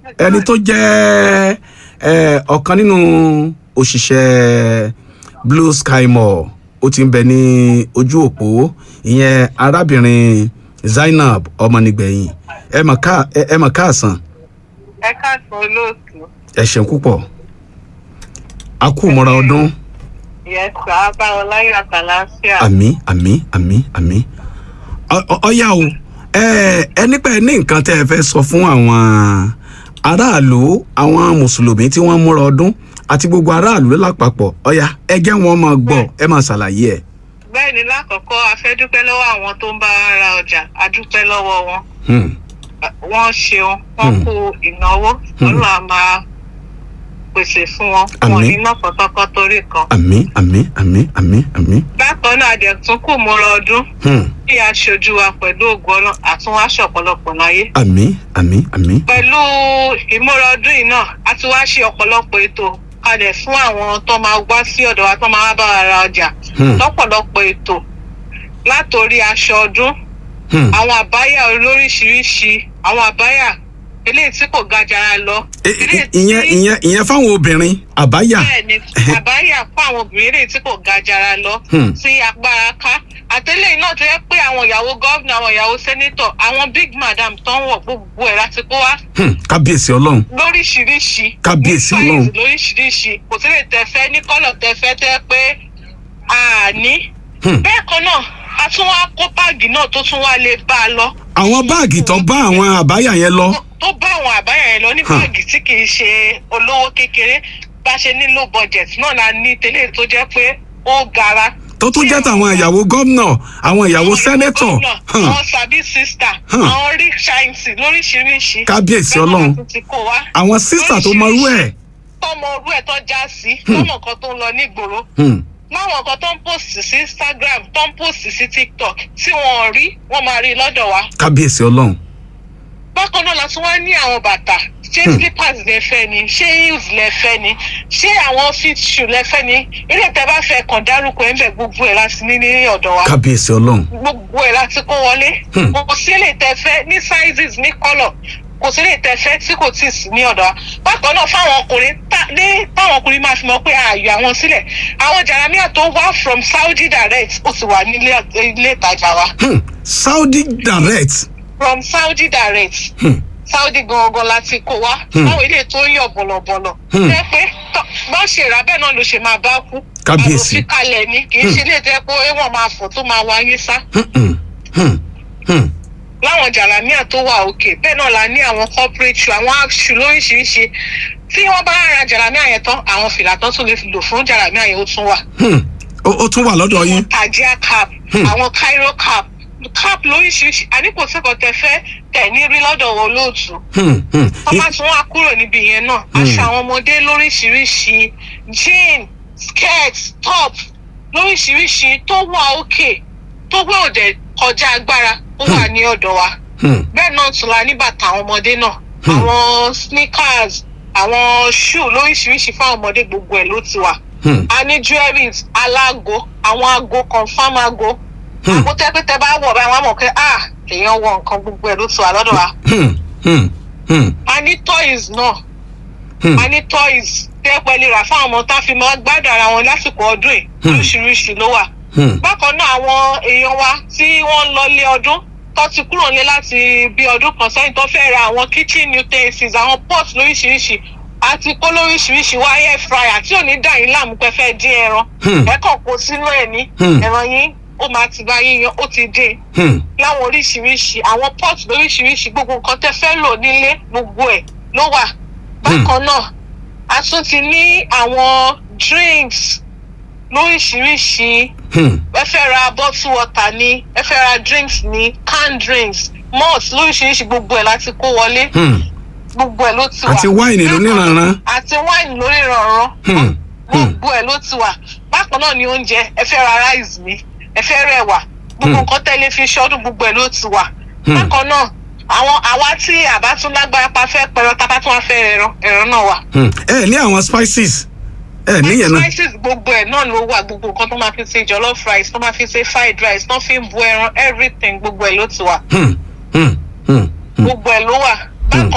ẹni tó jẹ́ ẹ, ọ̀kan nínú òṣìṣẹ́ blue sky mall ó ti ń bẹ ní ojú òpó ìyẹn arábìnrin zainab ọmọnìgbẹ̀yìn ẹ mọ̀ ká ẹ ẹ mọ̀ káàsán ẹ káàsán olóòtú ẹ ṣeun púpọ̀ a kú mọ́ra ọdún yẹsà abáwọn láyé àtàlàáfíà àmì àmì àmì àmì Ọ- ọ- ọyá o ẹ ẹ nípa ẹ ní nǹkan tẹ́ ẹ fẹ́ sọ fún àwọn aráàlú àwọn mùsùlùmí tí wọ́n múra ọdún àti gbogbo aráàlú lápapọ̀ ọyá ẹ jẹ́ wọn máa gbọ́ ẹ máa ṣàlàyé ẹ̀. bẹ́ẹ̀ ni lákọ̀ọ́kọ́ a fẹ́ dúpẹ́ lọ́wọ́ àwọn tó ń bá wa ra ọjà a dúpẹ́ lọ́wọ́ wọn Hmm. wọ́n ṣeun wọ́n Hmm. kú ìnáwó ọlọ́run á máa pèsè fún wọn wọn Àmín. ní náà kọ́tọ́kọ́ torí kan. àmì àmì àmì àmì àmì. bákan náà àdẹ̀tún kù múra ọdún Hmm. bí aṣojú wa pẹ̀lú ògùn ọlọ́run àtúnwáṣọ ọ̀pọ̀lọpọ̀ láyé. àmì àmì àmì. pẹ̀lú ìmúra ọdún yìí náà a ti wá ṣe ọ̀pọ̀lọpọ̀ ètò kalẹ̀ fún àwọn tó máa wá sí ọ̀dọ̀ wa tó máa wá bá wa ra ọjà Hmm. lọ́pọ̀lọpọ̀ ètò látòrí aṣọ ọdún Hmm. àwọn àbáyà olóríṣiríṣi àwọn àbáyà eléyìí tí kò ga jara lọ. I- i- ìyẹn ìyẹn ìyẹn fáwọn obìnrin àbáyà. bẹ́ẹ̀ ni àbáyà fún àwọn obìnrin eléyìí tí kò ga jara lọ Hmm. tí agbára ká àtẹlẹyìn náà tó yẹ pé àwọn ìyàwó gọ́vnà àwọn ìyàwó sẹ́nítọ̀ àwọn big madam tó ń wọ̀ gbogbo ẹ̀ láti kó wá Hmm. kábíyèsí ọlọ́run. lóríṣiríṣi Kábíyèsí ní Ọlọ́run. size lóríṣiríṣi kò sí lè tẹ̀fẹ́ ní kọ́lọ̀ tẹ̀fẹ́ tẹ́ pé a ní. Hmm. bẹ́ẹ̀ kan náà a tún wá kó báàgì náà tó tún wá lè bá a lọ àwọn báàgì tó bá àwọn àbáyà yẹn lọ. tó bá àwọn àbáyà yẹn lọ ní Huh. báàgì tí kì í ṣe olówó kékeré bá ṣe nílò budget náà la ní tẹ́lẹ̀ tó jẹ́ pé ó gara. tó tún jẹ́ tàwọn ìyàwó gómìnà àwọn ìyàwó sẹ́nẹ́tọ̀. Hmm. àwọn sabi sista Huh. àwọn rick science lóríṣiríṣi. Kábíyèsí Bẹ́ẹ̀ náà Ọlọ́run. la tún ti kó wá. àwọn sísà tó mọ irú ẹ̀. tọmọ orú ẹ̀ tó já sí tọmọ kan tó ń lọ nígboro Hmm. láwọn kan tó ń post sí instagram tó ń post sí tiktok tí wọn ò rí wọn máa rí lọ́dọ̀ wa. kábíyèsí ọlọ́run. bákan náà la tún wá ní àwọn bàtà ṣé Hmm. slippers lẹ fẹ́ ni ṣé heels lẹ fẹ́ ni ṣé àwọn fit shoe lẹ fẹ́ ni ilé tẹ bá fẹ́ kàn dárúkọ ẹ̀ ń bẹ̀ gbogbo ẹ̀ láti ní ní ọ̀dọ̀ wa kábíyèsí ọlọ́run. gbogbo ẹ̀ láti kó wọlé Hmm. kò sí lè tẹ fẹ́ ní sizes ní colour kò sí lè tẹ fẹ́ tí kò tí ì sí ní ọ̀dọ̀ wa bákan náà fáwọn ọkùnrin tá- ní táwọn ọkùnrin máa fi mọ̀ pé ààyò àwọn sílẹ̀ àwọn jàrámíà tó wá from saudi direct ó sì wà nílé ilé ìtajà wa Hmm. saudi direct. from saudi direct Hmm. saudi gangan láti kó wa Hmm. báwo ilé tó ń yọ bọ̀lọ̀bọ̀lọ̀ Hmm. jẹ́ pé tọ́- bọ́n ṣe rà bẹ́ẹ̀ náà ló ṣe máa bá kú Kábíyèsí. àròfin kalẹ̀ ni kì í ṣe ilé tẹ́ pé wọ́n máa fọ̀ tó máa wáyé sá Hmm. Hmm. Hmm. Hmm. láwọn jàlámíà tó wà òkè bẹ́ẹ̀ náà la ní àwọn corporate shoe àwọn aṣù lóríṣiríṣi tí wọ́n bá ra jàlámíà yẹn tán àwọn fìlà tán tún lè fi lò fún jàlámíà yẹn ó tún wà. Hmm. ó ó tún wà lọ́dọ̀ yín. tajia cap Hmm. àwọn cairo cap cap lóríṣiríṣi àníkò sẹ́kọ̀ọ́ tẹ fẹ́ tẹ̀ ní rí lọ́dọ̀ wọn lóòtú. Hmm. Hmm. wọ́n bá tún wá kúrò níbi yẹn náà aṣọ àwọn ọmọdé lóríṣiríṣi jean skirt top lóríṣiríṣi tó wà òkè tó gbé òde kọjá agbára ó wà ní ọ̀dọ̀ wa Hmm. bẹ́ẹ̀ náà tún la ní bàtà àwọn ọmọdé náà Hmm. àwọn sneakers àwọn shoe lóríṣiríṣi fún àwọn ọmọdé gbogbo ẹ̀ ló ti wà Hmm. a ní jewelries alágo àwọn aago confam aago Hmm. àgbo tẹ́pẹ́tẹ́ bá wọ̀ báyìí wọ́n á mọ̀ pé ah èèyàn wọ nǹkan gbogbo ẹ̀ ló ti wà lọ́dọ̀ wa Hmm. Hmm. Hmm. a ní toys náà Hmm. a ní toys tẹ́ pẹ́ lè rà fáwọn ọmọ tá a fi máa gbádùn ara wọn lásìkò ọdún yìí Hmm. lóríṣiríṣi ló wà Hmm. bákan náà àwọn èèyàn wa tí wọ́n ń lọ lé ọdún tó ti kúrò nílé láti bí ọdún kan sẹ́yìn tó fẹ́ ra àwọn kitchen utensils àwọn pots lóríṣiríṣi àti kó lóríṣiríṣi wá air fryer tí ò ní dà yín láàmú pé fẹ́ dín ẹran Hmm. ẹ kàn kó sínú ẹ̀ ní Hmm. ẹran yín ó máa ti bá yín yan ó ti dín Hmm. láwọn oríṣiríṣi àwọn pots lóríṣiríṣi gbogbo nǹkan tẹ́ fẹ́ lò nílé gbogbo ẹ̀ ló wà bákan náà a tún ti ní àwọn drinks lóríṣiríṣi Hmm. ẹ fẹ́ ra bottle water ni ẹ fẹ́ ra drinks ni canned drinks malt lóríṣiríṣi gbogbo ẹ̀ láti kó wọlé Hmm. gbogbo ẹ̀ ló ti wà àti wáìnì lóníranran. àti wáìnì lóníranran Hmm. Hmm. gbogbo ẹ̀ ló ti wà bákan náà ni oúnjẹ ẹ fẹ́ ra rice ni ẹ fẹ́ rẹwà gbogbo Hmm. nǹkan tẹ́lẹ̀ fi ṣọ́dún gbogbo ẹ̀ ló ti wà Hmm. bákan náà àwọn àwa tí àbá tún lágbára pa fẹ́ pẹ̀rọ tábà tún wá fẹ́ ẹran ẹran náà wà Hmm. ẹ ní àwọn spices ẹ níyẹn náà. spices gbogbo ẹ̀ náà ló wà gbogbo nǹkan tó máa fi ṣe jollof rice tó máa fi ṣe fried rice tó fi ń bu ẹran everything gbogbo ẹ̀ ló ti wà Hmm. Hmm. Hmm. Hmm. gbogbo ẹ̀ ló wà